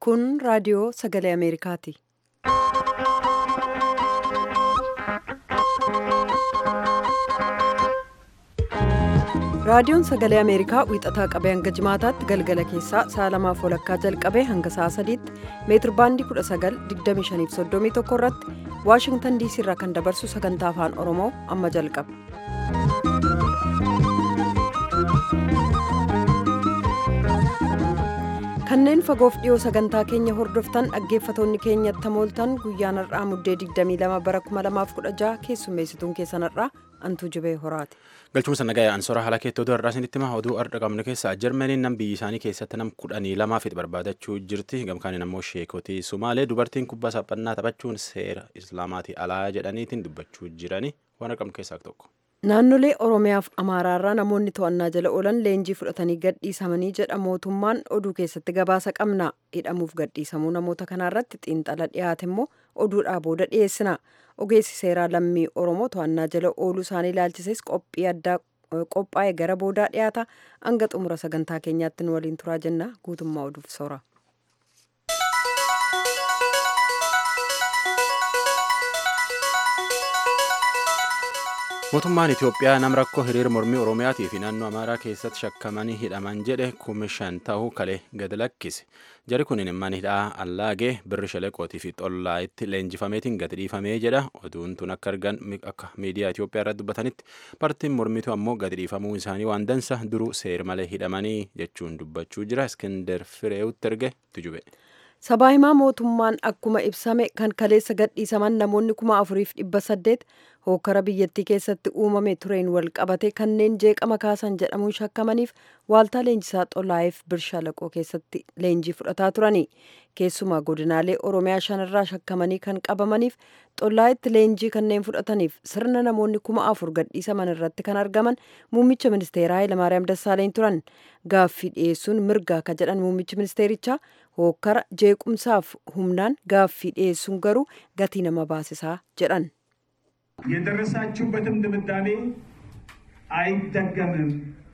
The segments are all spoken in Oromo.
Kun raadiyoo sagalee Ameerikaati. Raadiyoon sagalee Ameerikaa wiixataa qabee hanga jimaataatti galgala keessaa sa'a lamaaf walakkaa jalqabee hanga sa'a sadiitti meetir baandii 19:25-31 irratti Waashingtan diisii irraa kan dabarsu sagantaa afaan Oromoo amma jalqaba. Kanneen fagoof dhiyoo sagantaa keenya hordoftan dhaggeeffatoonni keenyatti tamooltan guyyaan har'aa muddee 22 bara 2016 keessummeessituun keessan har'aa antuu jibee horaati. galchuma sana ga'e ansoora haala keettoo irraa isinitti hima oduu har'a qabnu keessaa jarmaniin nam biyyi isaanii keessatti nam kudhanii lamaa fi barbaadachuu jirti gamkaaniin ammoo sheekotii sumaalee dubartiin kubbaa saaphannaa taphachuun seera islaamaatii alaa jedhaniitiin dubbachuu jirani waan qabnu keessaa tokko. Naannolee Oromiyaaf Amaaraarraa namoonni to'annaa jala oolan leenjii fudhatanii gadhiisamanii jedha mootummaan oduu keessatti gabaasa qabna. Hidhamuuf gadhiisamuu namoota kanaarratti xiinxala dhiyaate immoo oduudhaa booda dhiyeessina. Ogeessi seeraa lammii Oromoo to'annaa jala ooluu isaanii ilaalchises qophii addaa qophaa'e gara boodaa dhiyaata. Hanga xumura sagantaa keenyaatti nu waliin turaa jenna. Guutummaa oduuf soora. mootummaan itiyoophiyaa nam rakkoo hiriira mormii oromiyaatii fi naannoo amaaraa keessatti shakkamanii hidhaman jedhe kuma shan ta'uu kalee gad lakkise jari kunin mana hidhaa allaagee birri shaleqootii fi xollaayitti leenjifameetiin gad dhiifamee jedha oduun tun akka argan akka miidiyaa itiyoophiyaa irratti dubbatanitti paartiin mormitu ammoo gad dhiifamuu isaanii waan dansa duruu seer malee hidhamanii jechuun dubbachuu jira iskender fireewutti erge tujube. Sabaa himaa mootummaan akkuma ibsame kan kaleessa gadhiisaman namoonni kuma afuriif dhibba saddeet hookara biyyattii keessatti uumame tureen wal qabate kanneen jeeqama kaasan jedhamuun shakkamaniif waaltaa leenjisaa xolaayeef birshaalaqoo keessatti leenjii fudhataa turani. Keessumaa godinaalee Oromiyaa shanirraa shakkamanii kan qabamaniif xolaayetti leenjii kanneen fudhataniif sirna namoonni kuma afur gadhiisaman irratti kan argaman muummicha ministeeraa Hayilamaariyaam Dassaaleny turan. Gaaffii dhiyeessuun mirgaa ka jedhan muummichi ministeerichaa hookara jeequmsaaf humnaan gaaffii dhiyeessuun garuu gatii nama baasisaa jedhan. የደረሳችሁበትም ድምዳሜ አይደገምም፣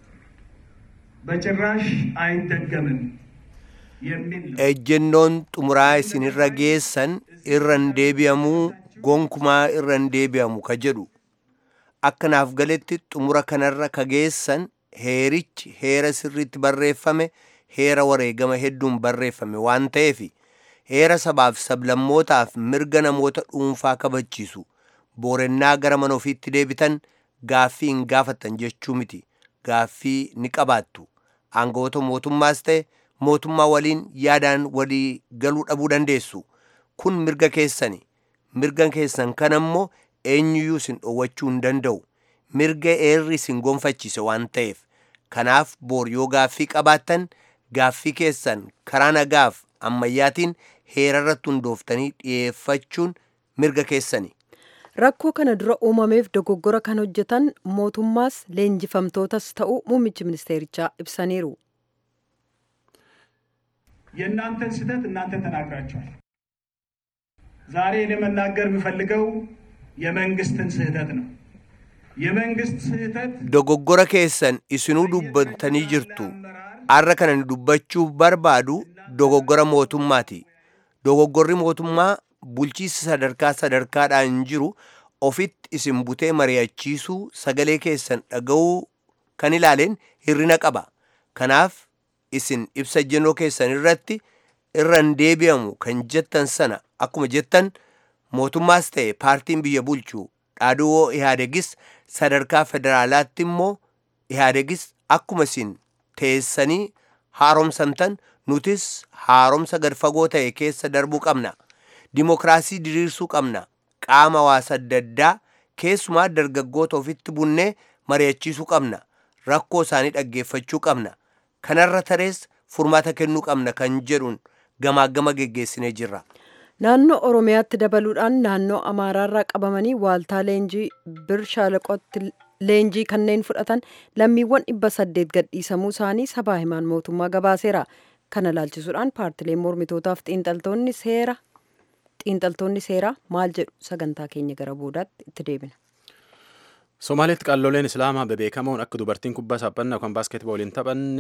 በጭራሽ አይደገምም የሚል ነው። ejjennoon xumuraa isinirra geessan irra hin deebi'amuu gonkumaa irra hin deebi'amu ka jedhu akkanaaf galetti xumura kanarra ka geessan heerichi heera sirriitti barreeffame heera wareegama hedduun barreeffame waan ta'eef heera sabaaf sablammootaaf mirga namoota dhuunfaa kabachiisu boorennaa gara mana ofiitti deebitan gaaffii hin gaafattan jechuu miti gaaffii ni qabaattu aangawoota mootummaas ta'e mootummaa waliin yaadaan walii galuu dhabuu dandeessu kun mirga keessani mirga keessan kan ammoo eenyuyyuu isin dhoowwachuu hin danda'u mirga heerri isin gonfachiise waan ta'eef kanaaf boor yoo gaaffii qabaattan gaaffii keessan karaa nagaaf ammayyaatiin heerarratti hundooftanii dhiyeeffachuun mirga keessani. Rakkoo kana dura uumameef dogoggora kan hojjetan mootummaas leenjifamtootas ta'uu muummichi ministeerichaa ibsaniiru. የእናንተን ስህተት እናንተ ተናግራችኋል። ዛሬ እኔ መናገር የምፈልገው የመንግስትን ስህተት ነው። የመንግስት ስህተት dogoggora keessan isinuu dubbatanii jirtu arra kana ni dubbachuu barbaadu dogoggora mootummaati dogoggorri mootummaa bulchiinsa sadarkaa sadarkaadhaan jiru ofitti isin butee mari'achiisuu sagalee keessan dhaga'uu kan ilaaleen hirrina qaba kanaaf isin ibsa ejjennoo keessan irratti irra hin deebi'amu kan jettan sana akkuma jettan mootummaas ta'e paartiin biyya bulchu dhaaduu ihaadegis sadarkaa federaalaatti immoo ihaadegis akkuma isin teessanii haaromsamtan nutis haaromsa gad fagoo ta'e keessa darbuu qabna dimokiraasii diriirsuu qabna qaama hawaasa adda addaa keessumaa dargaggoota ofitti bunnee mari'achiisuu qabna rakkoo isaanii dhaggeeffachuu qabna kanarra tarees furmaata kennuu qabna kan jedhuun gamaagama geggeessinee jirra. Naannoo Oromiyaatti dabaluudhaan naannoo Amaaraarraa qabamanii waaltaa leenjii bir shaalaqootti leenjii kanneen fudhatan lammiiwwan dhibba saddeet gadhiisamuu isaanii sabaa himaan mootummaa gabaaseera. Kana ilaalchisuudhaan paartileen mormitootaaf xiinxaltoonni seera xiinxaltoonni seeraa maal jedhu sagantaa keenya gara boodaatti itti deebina. Somaaliitti qalloleen Islaamaa bebeekamoon akka dubartiin kubbaa saaphannaa yookaan baaskeetbooliin taphanne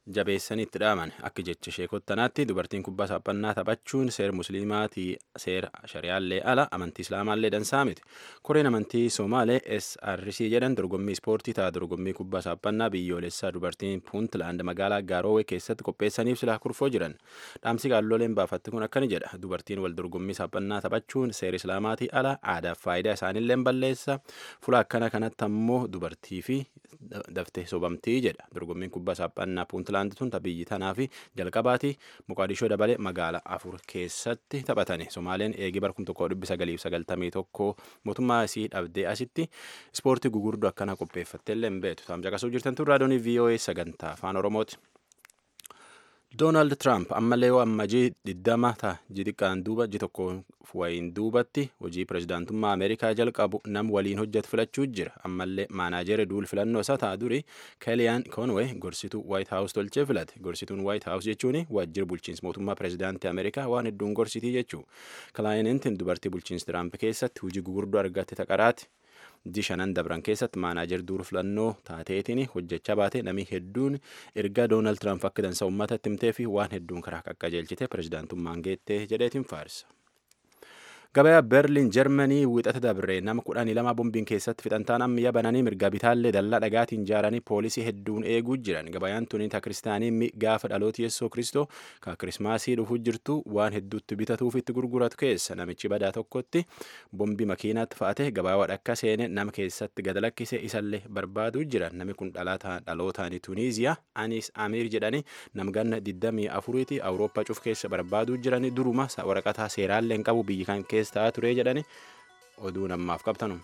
jabeessanii itti dhaaman akka jecha ishee kottanaatti dubartiin kubbaa saaphannaa taphachuun seera musliimaatii seera shari'aallee ala amantii islaamaallee dansaa miti koreen amantii somaalee src jedhan dorgommii ispoortii ta'a dorgommii kubbaa saaphannaa biyyoolessaa dubartiin puuntlaand magaalaa gaaroowee keessatti qopheessaniif silaa kurfoo jiran dhaamsi qaalloleen baafatti kun akkani jedha dubartiin wal dorgommii saaphannaa taphachuun seera islaamaatii ala aadaaf faayidaa isaaniillee balleessa fuula akkana kanatti ammoo dubartii fi daftee sobamtii jedha dorgommiin kubbaa saaphannaa puuntlaand Puuntlaand tun biyyi tanaa fi jalqabaati Moqaadishoo dabalee magaala afur keessatti taphatani. Somaaleen eegii bara 1991 mootummaa isii dhabdee asitti ispoortii gugurdoo akkana qopheeffattee illee hin beektu. Taam caqasuu jirtan tun raadiyoon VOA sagantaa afaan Oromooti. Doonaald Tiraamp ammallee yoo ammajii diddama ta'a jixiqqaan duuba ji tokko wayiin duubatti hojii pirezidaantummaa Ameerikaa jalqabu nam waliin hojjetu filachuu jira. Ammallee maanaajeri duul filannoo isaa ta'a duri Kelliyaan Conway gorsituu White House tolchee filate. Gorsituun White House jechuun waajjira bulchiinsa mootummaa pirezidaantii Ameerikaa waan hedduun gorsitii jechuu. Kilaayinintiin dubartii bulchiinsa Tiraamp keessatti hojii gugurdoo argatte taqaraati. Ji shanan dabran keessatti maanaajer duul filannoo taateetiin hojjechaa baate namni hedduun ergaa Doonaald Tiraamp akka dansa uummatatti himtee fi waan hedduun karaa qaqqajeelchite pirezidaantummaan geettee jedheetiin faarsa. Gabayaa Berliin Jarmanii wixata dabre nama kudhanii lama bombiin keessatti fixantaan ammayyaa bananii mirga bitaallee dallaa dhagaatiin ijaaranii poolisii hedduun eeguu jiran. Gabayaan tuni ta kiristaanii gaafa dhaloota Yesuus Kiristoo ka kirismaasii dhufuu jirtu waan hedduutti bitatuuf itti gurguratu keessa namichi badaa tokkotti bombii makiinaatti fa'ate gabaa wadhakka seene nama keessatti gad lakkise isallee barbaaduu jiran. Namni kun dhalootaan Tuniiziyaa Anis Amiir jedhanii namganna 24ti Awurooppaa cuf keessa barbaaduu jirani duruma waraqataa seeraallee hin qabu biyyi kan keessa ta'aa ture jedhani oduu namaaf qabtanu.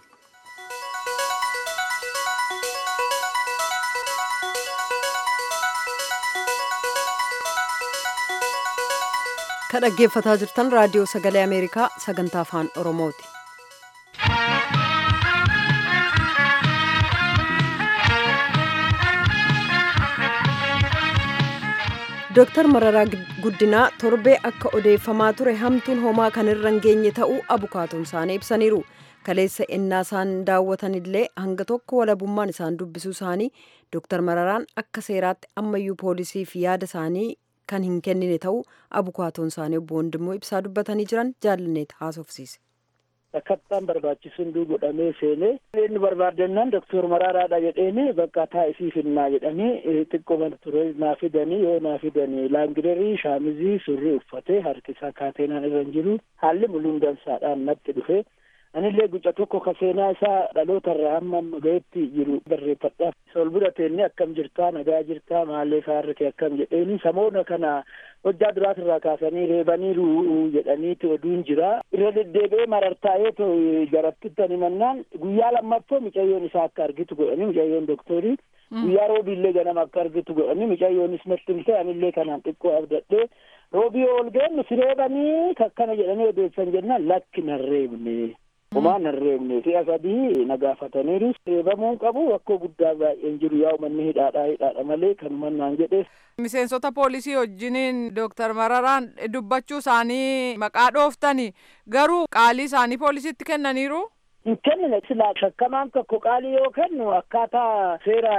Kan dhaggeeffataa jirtan raadiyoo sagalee Ameerikaa sagantaa afaan Oromooti. Dooktar Mararaa Guddinaa torbee akka odeeffamaa ture hamtuun homaa kan irra hin geenye ta'uu abukaatoon isaanii ibsaniiru. Kaleessa ennaa isaan daawwatanillee hanga tokko walabummaan isaan dubbisuu isaanii Dooktar Mararaan akka seeraatti ammayyuu poolisiif yaada isaanii kan hin kennine ta'uu abukaatoon isaanii obbo Wandimmoo ibsaa dubbatanii jiran jaalanneet haasofsiise. Akkattaan barbaachisuun duu godhamee seenee inni barbaadannaan doktor Maraaraadha jedheeni bakka taa'isii finnaa jedhanii xiqqoo ture naa fidanii yoo naa fidanii laangidarii shaamizii surrii uffatee harki isaa kaateenaan irra hin jiru haalli muluun dansaadhaan natti dhufe anillee guca tokko ka seenaa isaa dhaloota irraa hamma amma gahetti jiru barreeffadhaaf sol bira teenne akkam jirtaa nagaa jirtaa maallee faarri kee akkam jedheeni samoona kana hojjaa duraatirraa kaasanii reebaniiru jedhaniiti oduun jira irra deddeebi'ee marartaa'ee to jarattittani mannaan guyyaa lammaffoo micayyoon isaa akka argitu godhanii micayyoon doktorii guyyaa roobiillee ganama akka argitu godhanii micayyoonis natti himte anillee kanaan xiqqoo abdadhee roobii ol geennu si reebanii kakkana jedhanii odeessan jennaan lakki nan reebne Homaa nan reebne si'a sadii na gaafataniiru reebamuun qabu rakkoo guddaa baay'een jiru yaa uummanni hidhaadhaa hidhaadha malee kanuman naan jedhees. Miseensota poolisii wajjiniin Dooktar Mararaan dubbachuu isaanii maqaa dhooftani garuu qaalii isaanii poolisiitti kennaniiru. hin kennine silaa shakkamaan tokko qaalii yoo kennu akkaataa seera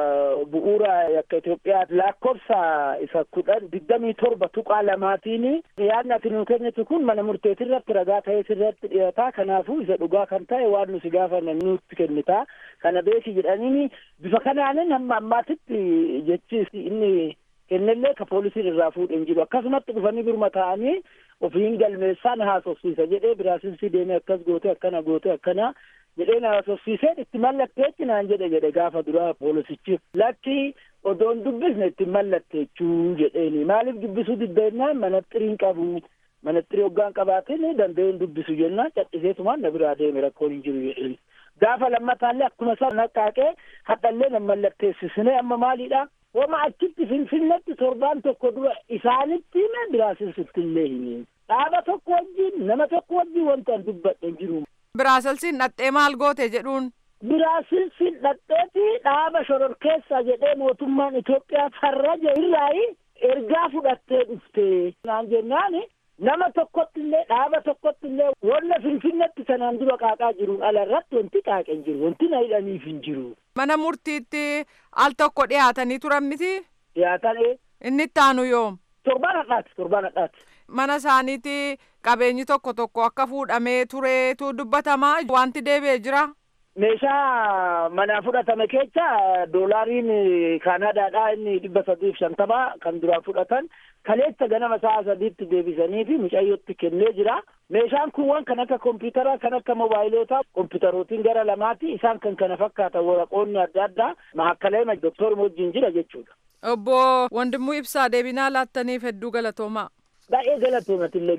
bu'uura akka Itoophiyaa lakkoofsa isa kudhan digdamii torba tuqaa lamaatiin yaadni ati nu kennitu kun mana murteetirratti ragaa ta'ee sirratti dhiyaata kanaafuu isa dhugaa kan ta'e waan nusi gaafanne nutti kennita kana beeki jedhaniini bifa kanaanin hamma ammaatitti jechi inni kennellee ka poolisiin irraa fuudhen jiru akkasumatti dhufanii biruma ta'anii ofiin galmeessaan haasofsiisa jedhee biraasinsi deemee akkas goote akkana goote akkana jedheen haasofsiiseen itti mallatteechi naan jedhe jedhe gaafa duraa poolisichi lakki odoon dubbisne itti mallatteechuu jedheeni maaliif dubbisuu diddeennaan manaxxiriin qabu manaxxirii hoggaan qabaatin danda'een dubbisu jennaan cadhiseetumaan na biraa deeme rakkoon hin jiru jedheeni gaafa lammataallee akkuma isaa naqaaqee hadhallee nan mallatteessisne amma maaliidha wama achitti finfinnetti torbaan tokko dura isaanitti hime biraasilsitti illee hime dhaaba tokko wajjin nama tokko wajjin wanta an dubbadhe hin jiru. Biraasilsiin dhaxxee maal goote jedhuun. Biraasilsiin dhaxxeeti dhaaba shororkeessa jedhee mootummaan Itoophiyaa farraja irraayi ergaa fudhattee dhufte naan jennaani nama tokkotti illee dhaaba tokkotti illee wanna finfinnetti sanaan dura qaaqaa jiruun ala irratti wanti qaaqe hin jiru wanti na hidhaniif hin jiru. Mana murtiitti al tokko dhiyaatanii turan miti. dhiyaatan Inni itti aanu yoom? torbaan hadhaati torbaan hadhaati. Mana isaaniitti qabeenyi tokko tokko akka fuudhamee tureetu dubbatamaa wanti deebi'ee jira. Meeshaa manaa fudhatame keessa doolaariin Kaanaadaadhaa inni dhibba sadiif shantama kan duraan fudhatan kaleessa ganama sa'a sadiitti deebisanii fi mucayyootti kennee jira. Meeshaan kun waan kan akka kompiitaraa kan akka mobaayilootaa kompiitarootiin gara lamaati isaan kan kana fakkaatan waraqoonni adda addaa mahakkalee doktor wajjin jira jechuudha. Obbo Wandimuu Ibsaa deebinaa laattaniif hedduu galatoomaa. Baay'ee galatoomatillee.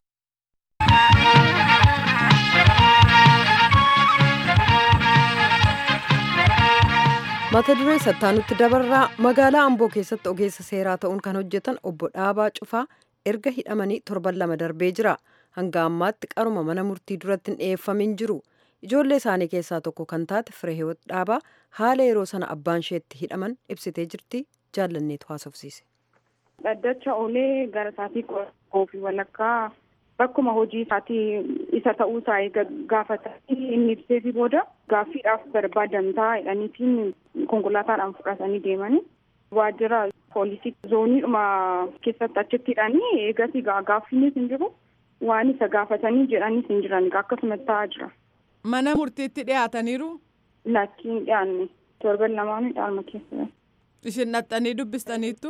mata duree sattaanutti dabarraa magaalaa amboo keessatti ogeessa seeraa ta'uun kan hojjetan obbo dhaabaa cufaa erga hidhamanii torban lama darbee jira hanga ammaatti qaruma mana murtii duratti hin dhiyeeffamin jiru ijoollee isaanii keessaa tokko kan taate fireehiwoot dhaabaa haala yeroo sana abbaan isheetti hidhaman ibsitee jirti jaallanneetu haasofsiise. dhaddacha oolee gara isaatii qophii walakkaa bakkuma hojii isaatii isa ta'uu isaa gaafatanii inni ibseefi booda gaaffiidhaaf barbaadamtaa jedhaniitiin konkolaataadhaan fudhatanii deemanii waajjira poolisii zooniidhuma keessatti achitti hidhanii eegasii gaaffiinis hin jiru waan isa gaafatanii jedhanis hin jiran akkasumatti ta'aa jira. Mana murtiitti dhiyaataniiru. Lakkiin dhiyaanne torban lamaanii dhaalma keessa. Isin dhaxxanii dubbistaniittu.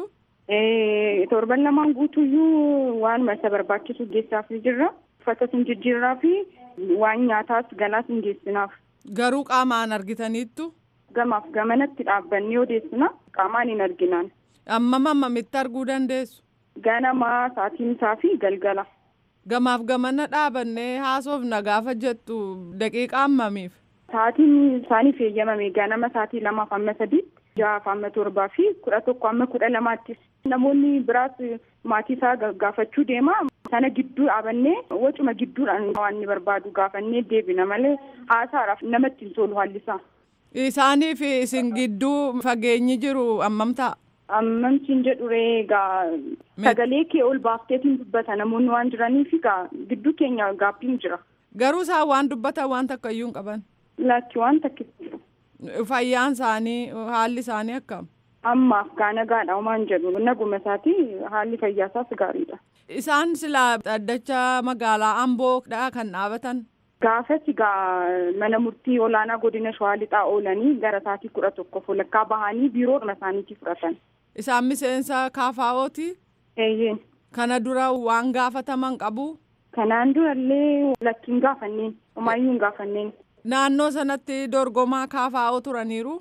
torban lamaan guutuyyuu waanuma isa barbaachisu geessaaf jirra uffata sin jijjiirraa fi waan nyaataas galaas hin geessinaaf. Garuu qaamaan argitaniittu. Gamaaf gamanatti dhaabbannee odeessina qaamaan hin arginaan. Ammam ammamitti arguu dandeessu. Ganamaa sa'aatiin isaa fi galgala. Gamaaf gamana dhaabannee haasofna gaafa jettu daqiiqa ammamiif. Sa'aatiin isaaniif eeyyamame ganama sa'aatii lamaaf amma sadiitti. ja'aaf amma torbaa fi kudha tokko amma kudha lamaatti namoonni biraas maatii isaa gaafachuu deema sana gidduu dhaabannee wacuma gidduudhaan waan inni barbaadu gaafannee deebina malee haasaadhaaf namatti hin tolu haalli isaa. Isaanii fi isin gidduu fageenyi jiru ammam ta'a? Ammamtiin jedhu egaa sagalee kee ol baafteetiin dubbata namoonni waan jiraniif egaa gidduu keenya gaaffiin jira. Garuu isaan waan dubbatan waan takka iyyuu hin qaban. Lakki waan takka jiru. Fayyaan isaanii haalli isaanii akkam? Ammaaf gaa nagaadha homaan jedhu naguma isaati haalli fayyaa isaas gaariidha. Isaan silaa dhaddacha magaalaa Amboodha kan dhaabatan. Gaafas egaa mana murtii olaanaa godina Shawaa Lixaa oolanii gara sa'aatii kudha tokko walakkaa bahanii biiroodhuma isaaniitii fudhatan. Isaan miseensa kaafaa'ooti? Eeyyeen. Kana dura waan gaafataman qabu? Kanaan durallee lakkiin gaafanneen homaayyuu hin gaafanneen. Naannoo sanatti dorgomaa kaafaa'oo turaniiru?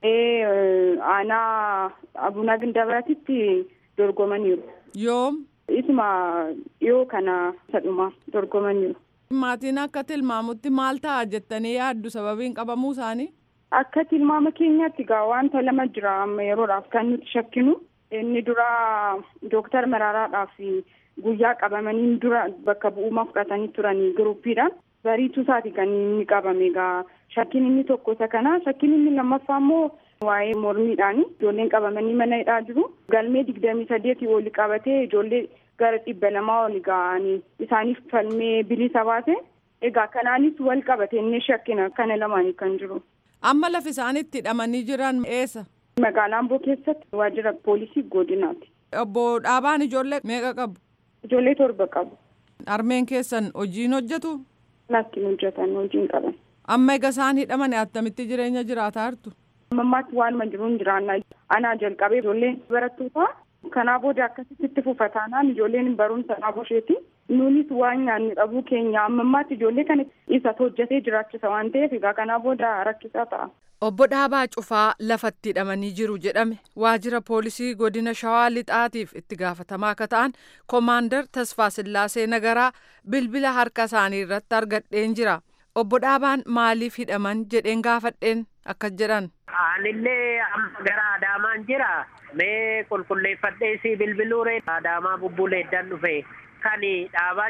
Ee aanaa abunaa gindabiratitti dorgomaniiru. Yoom? Isuma dhiyoo kana sadhuma dorgomaniiru. Maatiin akka tilmaamutti maal ta'a jettanii yaaddu sababiin qabamuu isaanii? Akka tilmaama keenyaatti egaa wanta lama jira amma yeroodhaaf kan nuti shakkinu. Inni dura dooktar Maraaraadhaaf guyyaa qabamanii dura bakka bu'uuma fudhatanii turanii giruuppiidhaan. bariituu isaati kan inni qabame egaa shakkiin inni tokko isa kana shakkiin inni lammaffaa immoo waa'ee mormiidhaani ijoolleen qabamanii mana hidhaa jiru galmee digdamii sadeetii oli qabatee ijoollee gara dhibba lamaa oli ga'anii isaaniif falmee bilisa baase egaa kanaanis wal qabate inni shakkina kana lamaanii kan jiru. Amma lafi isaan itti hidhamanii jiran eessa? Magaalaa Amboo keessatti waajjira poolisii godinaati. Obbo Dhaabaan ijoollee meeqa qabu? Ijoollee torba qabu. Armeen keessan hojiin hojjetu? Lakkiin hojjetan hojiin qaban. Amma egaa isaan hidhaman attamitti jireenya jiraataa jirtu? Ammaatti waanuma jiruun jiraannaa. Anaa jalqabee ijoolleen barattoota kanaa booda akkasitti itti fufataanaan ijoolleen barumsa dhaabuu isheeti. Nuunis waan nyaannu dhabuu keenya ammammaatti ijoollee kana isa hojjetee jiraachisa waan ta'eef egaa kanaa booda rakkisaa ta'a. Obbo Dhaabaa Cufaa lafatti hidhamanii jiru jedhame waajjira poolisii godina Shawaa Lixaatiif itti gaafatamaa akka ta'an Koomaandar Tasfaa Sillaasee Nagaraa bilbila harka isaanii irratti argadheen jira. Obbo Dhaabaan maaliif hidhaman jedheen gaafadheen akkas jedhan. Anillee amma gara Adaamaan jira. Mee qulqulleeffadhee si bilbiluure Adaamaa bubbuleeddan dhufe. Kani dhaabaa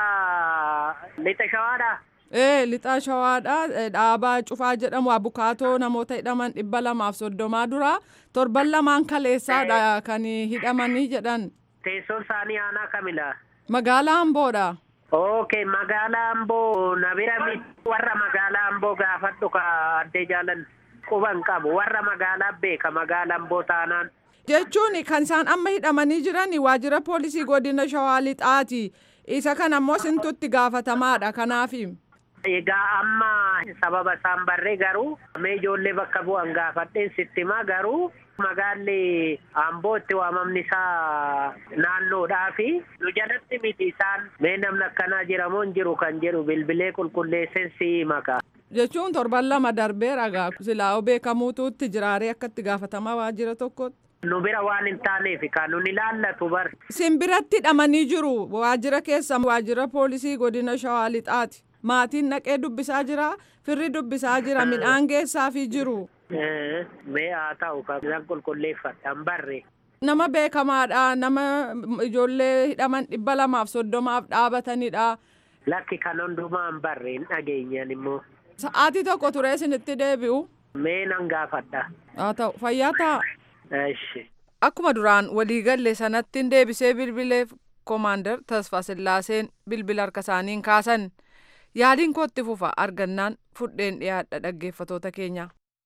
cufaa lixa shawaadha. Ee lixaa shawaadha dhaabaa cufaa jedhamu abukaatoo namoota hidhaman dhibba lamaaf soddomaa dura torban lamaan kaleessaadha kan hidhamanii jedhan. Teessoon isaanii aanaa kamidha? Magaalaa Amboodha. Okay, magaalaa Amboo na bira warra magaalaa Amboo gaafadhu ka addee jaalan quban qabu warra magaalaa beeka magaalaa Amboo taanaan. jechuun kan isaan amma hidhamanii jiran waajjira poolisii godina shawaa lixaati isa kan ammoo sintutti gaafatamaadha kanaafi. Egaa amma sababa isaan barree garuu mee ijoollee bakka bu'an gaafadheen sittima garuu magaalli amboo itti waamamni isaa naannoodhaa fi nu jalatti miti isaan mee namni akkanaa jiramoo hin jiru kan jedhu bilbilee qulqulleesseen si maka. Jechuun torban lama darbeera gaa silaa beekamuutu itti jiraaree akka itti gaafatamaa waajjira tokkotti. Nu bira waan hin taaneef kan nun ilaallatu bar. Sin biratti hidhamanii jiru waajjira keessa waajjira poolisii godina shawaa lixaati. Maatiin naqee dubbisaa jira firri dubbisaa jira midhaan geessaafii jiru. Mee haa ta'u kan qulqulleeffadhan barre. Nama beekamaadha nama ijoollee hidhaman dhibba lamaaf soddomaaf dhaabatanidha. Lakki kan hundumaa hin barre hin dhageenyan immoo. Sa'aatii tokko turee isinitti deebi'u. Mee nan gaafadha. Haa ta'u fayyaa ta'a. Eshi. Akkuma duraan waliigalle sanatti deebisee bilbileef koomaandar Tasfaa Sillaaseen bilbila harka isaaniin kaasan. Yaaliin kootti fufa argannaan fudheen dhiyaadha dhaggeeffatoota keenya.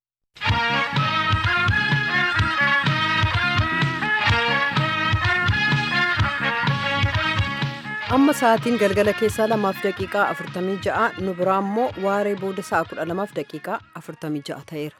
amma sa'aatiin galgala keessaa lamaaf daqiiqaa afurtamii ja'a nu biraa immoo waaree booda sa'a kudha lamaaf daqiiqaa afurtamii ja'a ta'eera.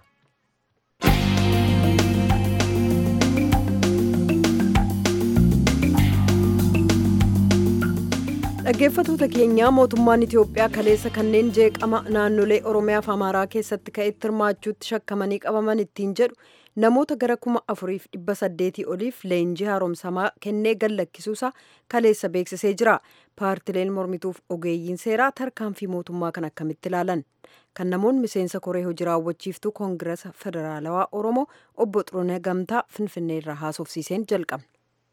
dhaggeeffatoota keenyaa mootummaan itiyoophiyaa kaleessa kanneen jeeqama naannolee oromiyaa fi amaaraa keessatti ka'etti hirmaachuutti shakkamanii qabaman ittiin jedhu namoota gara kuma afuriif dhibba saddeetii oliif leenjii haaromsamaa kennee gallakkisuusaa kaleessa beeksisee jira paartileen mormituuf ogeeyyiin seeraa tarkaanfii mootummaa kan akkamitti ilaalan kan namoonni miseensa koree hojii raawwachiiftuu koongirasa federaalawaa oromoo obbo xurune gamtaa finfinnee irraa haasofsiiseen jalqabne.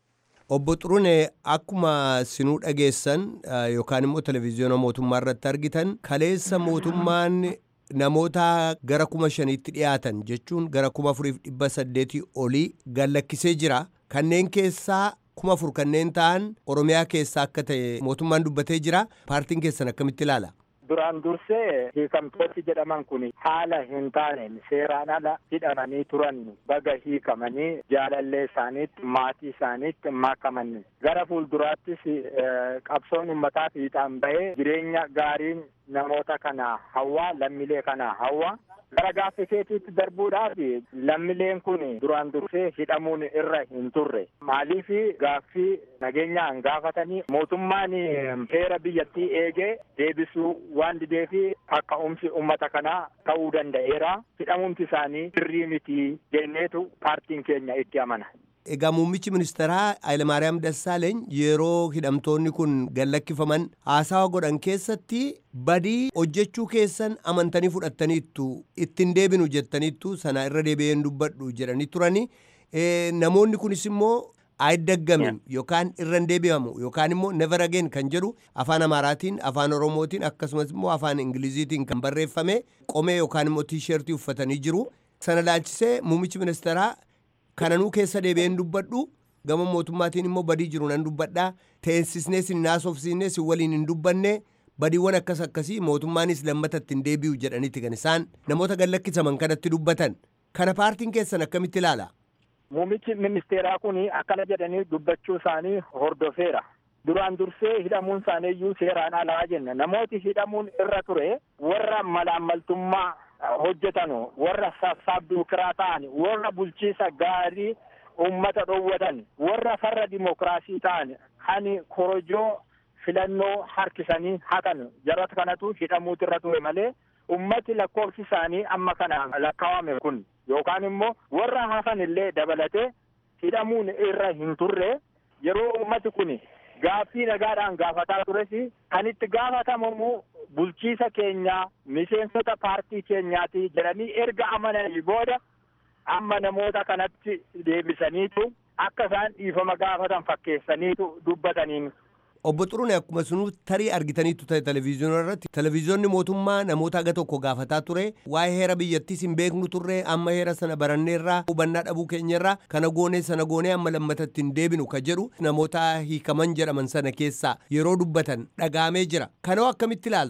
Obbo Xurune akkuma sinuu dhageessan yookaan immoo televezyiyoona mootummaa irratti argitan kaleessa mootummaan namoota gara kuma shaniitti dhiyaatan jechuun gara kuma afuriif dhibba saddeetii olii gallakkisee jira. Kanneen keessaa kuma afur kanneen ta'an Oromiyaa keessaa akka ta'e mootummaan dubbatee jira. Paartiin keessan akkamitti ilaala? Duraan dursee hiikamtooti jedhaman kun haala hin taaneen seeraan ala hidhamanii turan baga hiikamanii jaalallee isaaniitti maatii isaaniitti makamanii gara fuulduraattis qabsoon uummataa fiixaan bahee jireenya gaariin namoota kana hawwaa lammilee kana hawwaa gara gaaffii keetiitti darbuudhaaf lammileen kun duraan dursee hidhamuun irra hin turre maaliif gaaffii nageenyaan gaafatanii mootummaan heera biyyattii eegee deebisuu waan dideefi kaka'umsi ummata kanaa ta'uu danda'eera hidhamuumti isaanii sirrii miti jenneetu paartiin keenya itti amana. Egaa muummichi ministeeraa Hayilamaariyaam Dassaaleeny yeroo hidhamtoonni kun gallakkifaman haasawa godhan keessatti badii hojjechuu keessan amantanii fudhattaniittu ittiin deebinu jettaniittu sana irra deebi'een dubbadhu jedhanii turani. Namoonni kunis immoo ayiddaggamin yookaan irra hin deebi'amu yookaan immoo never again kan jedhu afaan amaaraatiin afaan oromootiin akkasumas immoo afaan ingiliziitiin kan barreeffame qomee yookaan immoo tiishertii uffatanii jiru. Sana laalchisee muummichi ministeeraa kananuu keessa deebi'een dubbadhu gama mootummaatiin immoo badii jiru nan dubbadhaa teessisnee sin naasofsiisnee sin waliin hin dubbanne badiiwwan akkas akkasii mootummaanis lammatatti hin deebi'u jedhaniiti kan isaan namoota gallakkisaman kanatti dubbatan kana paartiin keessan akkamitti ilaala. Muummichi ministeeraa kun akkana jedhanii dubbachuu isaanii hordofeera. Duraan dursee hidhamuun isaaniiyyuu seeraan alaa jenna. Namooti hidhamuun irra ture warra malaammaltummaa hojjetanu warra sassaabduu kiraa ta'an warra bulchiisa gaarii ummata dhoowwatan warra farra dimokiraasii ta'an hani korojoo filannoo harkisanii hatan jarata kanatu hidhamuutu irra ture malee ummati lakkoofsi isaanii amma kana lakkaawame kun yookaan immoo warra hafan illee dabalatee hidhamuun irra hin turre yeroo ummati kun gaaffii nagaadhaan gaafataa tures kan itti gaafatamu bulchiisa keenyaa miseensota paartii keenyaati jedhanii erga amananii booda amma namoota kanatti deebisaniitu akka isaan dhiifama gaafatan fakkeessaniitu dubbataniin. Obbo Xurune akkuma sunuu tarii argitaniitu ta'e televezyiyoona irratti televezyiyoonni mootummaa namoota aga tokko gaafataa ture waa'ee heera biyyattiis hin beeknu turre amma heera sana baranneerraa hubannaa dhabuu keenyarraa kana goonee sana goonee amma lammatatti hin deebinu ka jedhu namoota hiikaman jedhaman sana keessaa yeroo dubbatan dhagaamee jira kanoo akkamitti ilaaltu.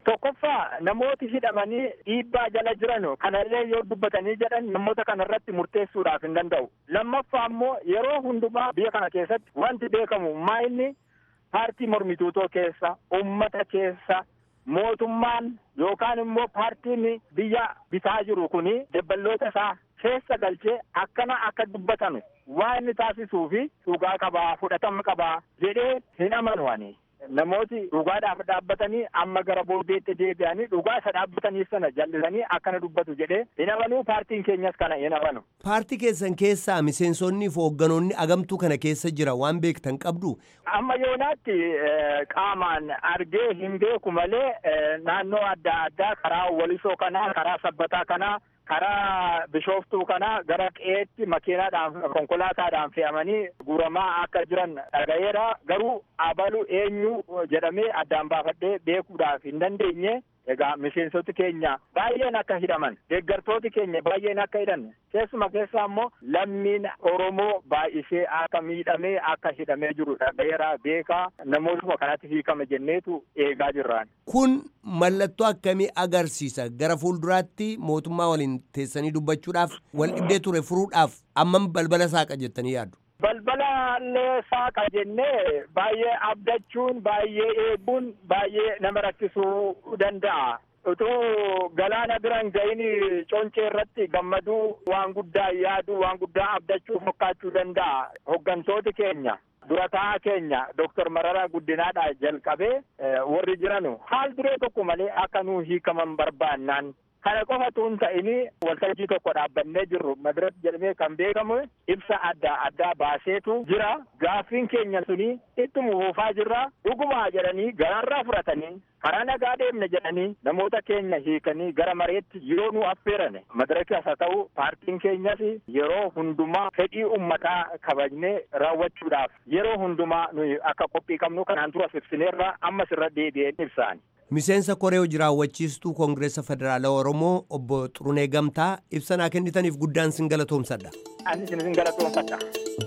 Tokkoffaa namooti hidhamanii dhiibbaa jala jiran kanallee yoo dubbatanii jedhan namoota kanarratti murteessuudhaaf hin danda'u. Lammaffaa immoo yeroo hundumaa biyya kana keessatti wanti beekamu maayinni paartii mormituutoo keessa ummata keessa mootummaan yookaan immoo paartiin biyya bitaa jiru kuni dabballoota isaa keessa galchee akkana akka dubbatanu waan inni taasisuu fi dhugaa qabaa fudhatama qabaa jedhee hin amanu ani. Namooti dhugaadhaaf dhaabbatanii amma gara booddeetti deebi'anii dhugaa isa dhaabbataniif sana jallisanii akkana dubbatu jedhee hin amanuu paartiin keenyas kana hin amanu. Paartii keessan keessaa miseensonni fi hoogganoonni agamtuu kana keessa jira waan beektan qabdu. Amma yoonaatti qaamaan argee hin beeku malee naannoo adda addaa karaa walisoo kanaa karaa sabbataa kanaa karaa bishooftuu kana gara qe'eetti makiinaadhaan konkolaataadhaan fe'amanii guuramaa akka jiran dhaga'eera garuu abalu eenyu jedhamee addaan baafadhee beekuudhaaf hin dandeenye egaa miseensoti keenya baay'een akka hidhaman deeggartooti keenya baay'een akka hidhan keessuma keessaa immoo lammiin oromoo baay'isee akka miidhamee akka hidhamee jiru dhaga'eera beekaa namootuma kanatti hiikame jenneetu eegaa jirraan. Kun mallattoo akkamii agarsiisa gara fuulduraatti mootummaa waliin teessanii dubbachuudhaaf wal dhibdee ture furuudhaaf ammam balbala saaqa jettanii yaaddu. Balbala illee saaqa jennee baay'ee abdachuun baay'ee eeguun baay'ee nama rakkisuu danda'a. Utuu galaana biran ga'ini concee irratti gammaduu waan guddaa yaaduu waan guddaa abdachuu fakkaachuu danda'a. Hoggantooti keenya durataa keenya Dooktar Mararaa Guddinaadhaa jalqabee warri jiranu haal duree tokko malee akka nuu hiikaman barbaannaan kana qofatu hin ta'ini waltajjii tokko dhaabbannee jirru madiratti jedhamee kan beekamu ibsa adda addaa baaseetu jira gaaffiin keenya suni ittuma fufaa jirra dhugumaa jedhanii garaarraa fudhatanii karaa nagaa deemne jedhanii namoota keenya hiikanii gara mareetti yeroo nu affeerane madirakas haa ta'u paartiin keenyas yeroo hundumaa fedhii ummataa kabajnee raawwachuudhaaf yeroo hundumaa nuyi akka qophii qabnu kanaan dura ibsineerra ammas irra deebi'een ibsaani. Miseensa koree hojii raawwachiistuu Koongireesa Federaalaa Oromoo obbo Xurunee Gamtaa ibsa naa kennitaniif guddaan sin galatoomsadha. Ani sin galatoomfadha.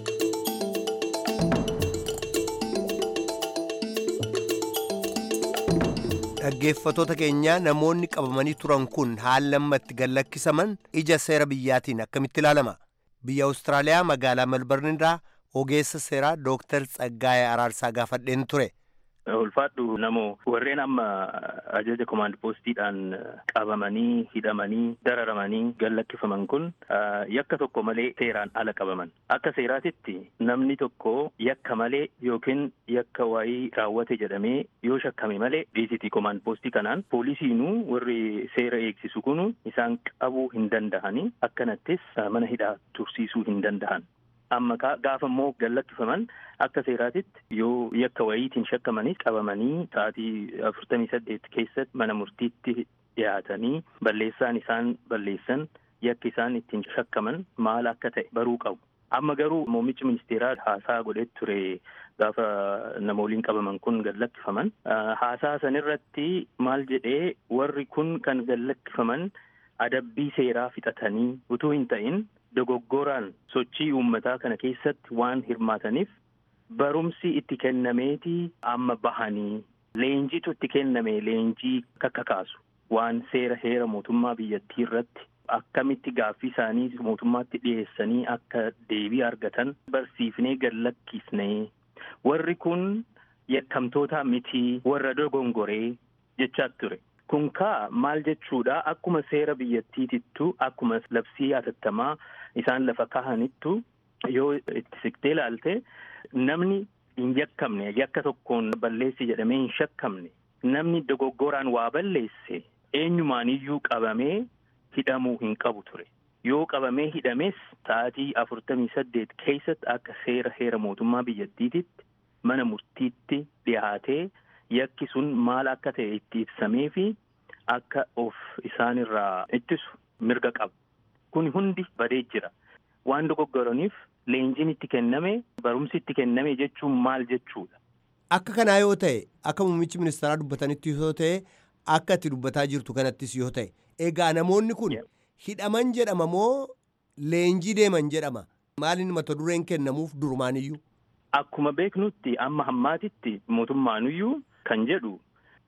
Dhaggeeffatoota keenyaa namoonni qabamanii turan kun haala lammatti gallakkisaman ija seera biyyaatiin akkamitti ilaalama? Biyya Awustiraaliyaa magaalaa Melbourne irraa ogeessa seeraa Dooktar Tsaggaayee Araarsaa gaafadheen ture. ulfaadhu namoo warreen amma ajaja komaand poostiidhaan qabamanii hidhamanii dararamanii gallakkifaman kun yakka tokko malee seeraan ala qabaman akka seeraatitti namni tokko yakka malee yookiin yakka waayii raawwate jedhamee yoo shakkame malee dhiisitii komaand poostii kanaan poolisiinuu warri seera eegsisu kunu isaan qabuu hin danda'anii akkanattis mana hidhaa tursiisuu hin danda'an. amma gaafa immoo gallakkifaman akka seeraatitti yoo yakka wayiitiin shakkamanii qabamanii sa'aatii afurtamii saddeet keessatti mana murtiitti dhiyaatanii balleessaan isaan balleessan yakki isaan ittiin shakkaman maal akka ta'e baruu qabu. Amma garuu muummichi ministeeraa haasaa godhee ture gaafa namooliin qabaman kun gallakkifaman haasaa sanirratti maal jedhee warri kun kan gallakkifaman adabbii seeraa fixatanii utuu hin ta'in dogoggoraan sochii uummataa kana keessatti waan hirmaataniif barumsi itti kennameeti amma bahanii leenjiitu itti kenname leenjii kakkakaasu waan seera heera mootummaa biyyattii irratti akkamitti gaaffii isaanii mootummaatti dhiyeessanii akka deebii argatan barsiifnee gallakkisnee warri kun yakkamtoota mitii warra dogongoree jechaa ture. Kun kaa maal jechuudha akkuma seera biyyattiitittu akkuma labsii hatattamaa isaan lafa kahanittu yoo itti siqtee ilaalte namni hin yakkamne yakka tokkoon balleessi jedhamee hin shakkamne namni dogoggoraan waa balleesse eenyumaaniyyuu qabamee hidhamuu hin qabu ture. Yoo qabamee hidhames sa'aatii afurtamii saddeet keessatti akka seera heera mootummaa biyyattiititti mana murtiitti dhiyaatee. yakki sun maal akka ta'e itti ibsamee fi akka of isaanirraa ittisu mirga qaba. Kun hundi badee jira. Waan dogoggoraniif leenjiin itti kenname barumsi itti kenname jechuun maal jechuudha. Akka kanaa yoo ta'e akka muummichi ministeeraa dubbatanitti yoo ta'e akka itti dubbataa jirtu kanattis yoo ta'e egaa namoonni kun hidhaman jedhama moo leenjii deeman jedhama maaliin mata dureen kennamuuf durumaaniyyuu. Akkuma beeknutti amma hammaatitti mootummaanuyyuu kan jedhu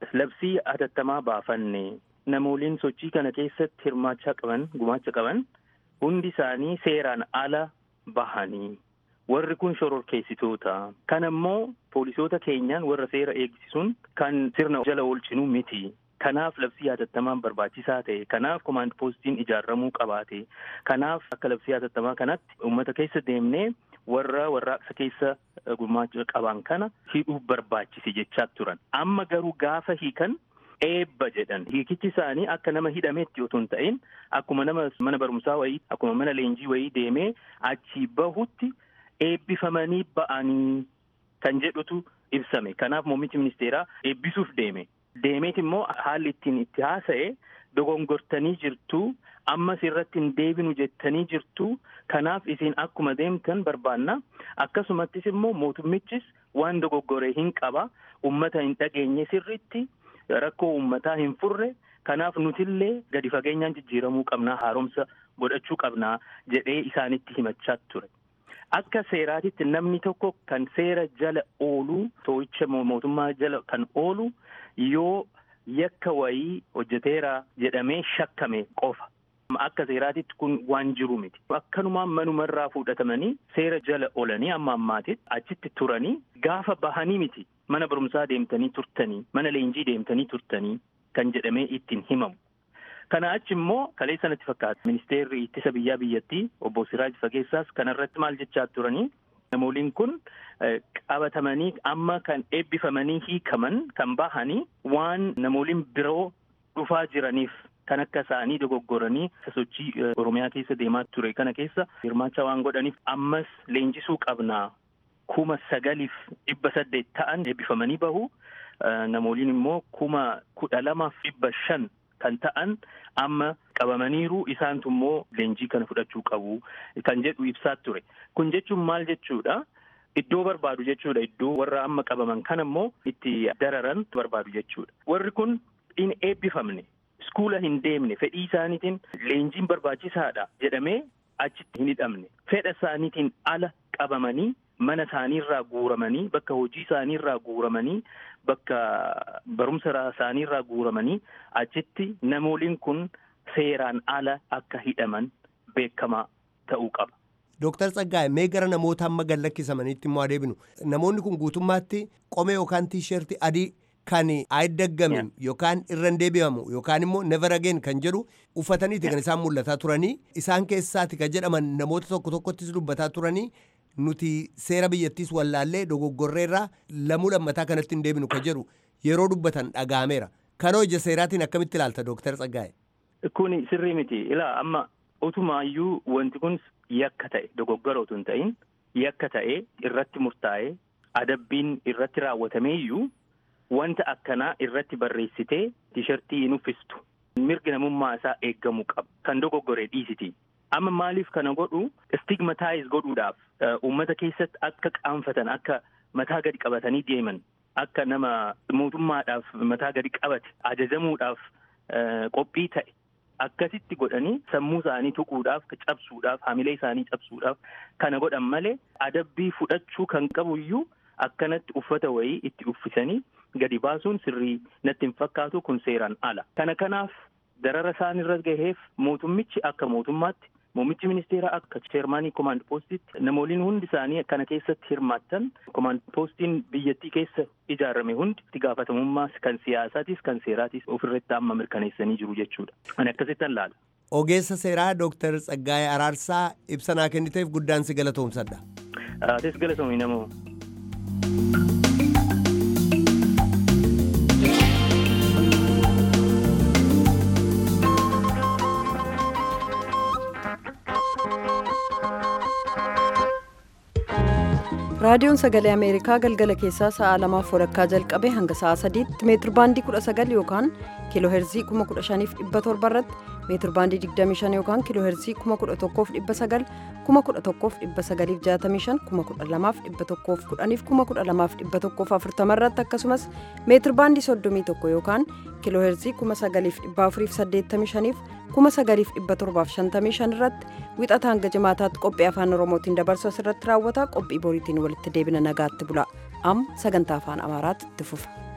labsii hatattamaa baafanne namooliin sochii kana keessatti hirmaachaa qaban gumaacha qaban hundi isaanii seeraan ala bahanii warri kun shororkeessitoota kan ammoo poolisoota keenyaan warra seera eegsisuun kan sirna jala oolchinu miti kanaaf labsii hatattamaan barbaachisaa ta'e kanaaf komaand poostiin ijaaramuu qabaate kanaaf akka labsii hatattamaa kanatti uummata keessa deemnee warra warraaqsa keessa gumaacha qaban kana hidhuu barbaachise jechaa turan amma garuu gaafa hiikan eebba jedhan hiikichi isaanii akka nama hidhameetti otoo hin ta'in akkuma nama mana barumsaa wayii akkuma mana leenjii wayii deemee achii bahutti eebbifamanii ba'anii kan jedhutu ibsame kanaaf muummichi ministeeraa eebbisuuf deeme deemeet immoo haalli ittiin itti haasa'e dogongortanii jirtu ammas irratti hin deebinu jettanii jirtu kanaaf isin akkuma deemtan barbaanna akkasumattis immoo mootummichis waan dogoggoree hin qaba ummata hin dhageenye sirritti rakkoo ummataa hin furre kanaaf nutillee gadi fageenyaan jijjiiramuu qabnaa haaromsa godhachuu qabnaa jedhee isaanitti himachaa ture. Akka seeraatitti namni tokko kan seera jala oolu too'icha mootummaa jala kan oolu yoo yakka wayii hojjeteera jedhamee shakkame qofa. Akka seeraatitti kun waan jiru miti. Akkanumaan manumarraa fudhatamanii seera jala oolanii amma ammaatitti achitti turanii gaafa bahanii miti mana barumsaa deemtanii turtanii mana leenjii deemtanii turtanii kan jedhamee ittiin himamu. Kana achi immoo kalee sanatti fakkaata. Ministeerri ittisa biyyaa biyyattii obbo Siraaj Fageessaas kanarratti maal jechaa turanii namooliin kun qabatamanii amma kan eebbifamanii hiikaman kan bahanii waan namooliin biroo dhufaa jiraniif kan akka isaanii dogoggoranii sochii Oromiyaa keessa deemaa ture kana keessa hirmaachaa waan godhaniif ammas leenjisuu qabnaa kuma sagaliif dhibba saddeet ta'an eebbifamanii bahu namooliin immoo kuma kudha lamaaf dhibba shan kan ta'an amma qabamaniiru isaantu immoo leenjii kana fudhachuu qabu kan jedhu ibsaa ture kun jechuun maal jechuudha iddoo barbaadu jechuudha iddoo warra amma qabaman kana immoo itti dararan barbaadu jechuudha warri kun hin eebbifamne iskuula hin deemne fedhii isaaniitiin leenjiin barbaachisaadha jedhamee achitti hin hidhamne fedha isaaniitiin ala qabamanii mana isaaniirraa guuramanii bakka hojii isaaniirraa guuramanii bakka barumsa isaaniirraa guuramanii achitti namooliin kun seeraan ala akka hidhaman beekamaa ta'uu qaba. Dooktar Tsaggaa'e mee gara namoota amma gad lakkisamaniitti immoo adeemnu namoonni kun guutummaatti qomee yookaan tiishertii adii kan ayiddaggamin yookaan irra hin deebi'amu yookaan immoo never again kan jedhu uffataniiti kan isaan mul'ataa turanii isaan keessaati kan jedhaman namoota tokko tokkottis dubbataa turanii nuti seera biyyattiis wallaallee dogoggorreerraa lamuu lammataa kanatti hin deebinu kan jedhu yeroo dubbatan dhaga'ameera. Kanoo ija seeraatiin akkamitti ilaalta Dooktar Tsaggaa'e? Kun sirrii miti. Ilaa amma utumaayyuu wanti kun yakka ta'e dogoggora utuu hin ta'in yakka ta'e irratti murtaa'e adabbiin irratti raawwatameeyyuu wanta akkanaa irratti barreessitee tiishartii hin uffistu. Mirgi namummaa isaa eeggamuu qaba. Kan dogoggoree dhiisiti. Amma maaliif kana godhu stigmataayiz godhuudhaaf uummata keessatti akka qaanfatan akka mataa gadi qabatanii deeman akka nama mootummaadhaaf mataa gadi qabate ajajamuudhaaf qophii ta'e akkasitti godhanii sammuu isaanii tuquudhaaf cabsuudhaaf hamilee isaanii cabsuudhaaf kana godhan malee adabbii fudhachuu kan qabu iyyuu akkanatti uffata wayii itti uffisanii gadi baasuun sirrii natti hin fakkaatu kun seeraan ala. Kana kanaaf darara isaan irra gaheef mootummichi akka mootummaatti muummichi ministeeraa akka cheermaanii komaand poostitti namooliin hundi isaanii kana keessatti hirmaattan komaand poostiin biyyattii keessa ijaarame hundi itti gaafatamummaa kan siyaasaatis kan seeraatis ofirratti amma mirkaneessanii jiru jechuudha. Ani akkasittan laala. Ogeessa seeraa Dooktar Tsaggaayee Araarsaa ibsa naa kenniteef guddaan si galatoomsadha. Atis galatoomii namoo. raadiyoon sagalee ameerikaa galgala keessaa sa'a lamaaf walakkaa jalqabe hanga sa'a sadiitti meetir baandii kudha sagal yookaan kiiloo heerzii kuma kudha shaniif dhibba torba irratti meetir baandii digdamii shan yookaan kiiloo heerzii kuma kudha tokkoof dhibba sagal kuma kudha tokkoof dhibba sagaliif jaatamii shan kuma kudha lamaaf dhibba tokkoof kudhaniif kuma kudha lamaaf dhibba tokkoof afurtama irratti akkasumas meetir baandii soddomii tokko yookaan kiiloo heerzii kuma sagaliif dhibba afuriif saddeettamii shaniif kuma sagaliif dhibba torbaaf shantamii shan irratti wixata hanga jimaataatti qophii afaan oromootiin dabarsu asirratti raawwata qophii boriitiin walitti deebina nagaatti bula am sagantaa afaan amaaraatti itti fufa.